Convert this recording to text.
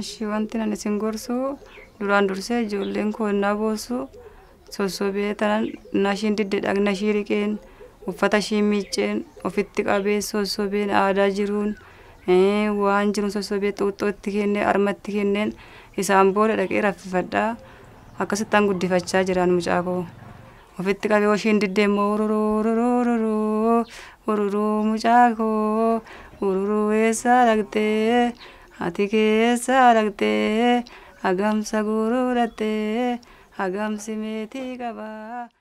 Ashi wanti ani isin gorsu duraan dursee ijoolleen koo innaa boossu sossobee tanan innaa ishiin didde dhagna ishii riqeen uffata ishii miicceen ofitti qabee sossobeen aadaa jiruun eh, waan jiruun sossobee xuuxxoo itti kennee armatti kenneen isaan booda dhaqee raffifadhaa akkasittaan guddifachaa jiraan mucaa koo. Ofitti qabee yoo ishiin diddee immoo ururuu ururuu ururuu ururuu mucaa koo ururuu eessaa dhaqxee ati keessaa dhaqxee hagamsa guuruu dhattee hagamsi meetii qabaa.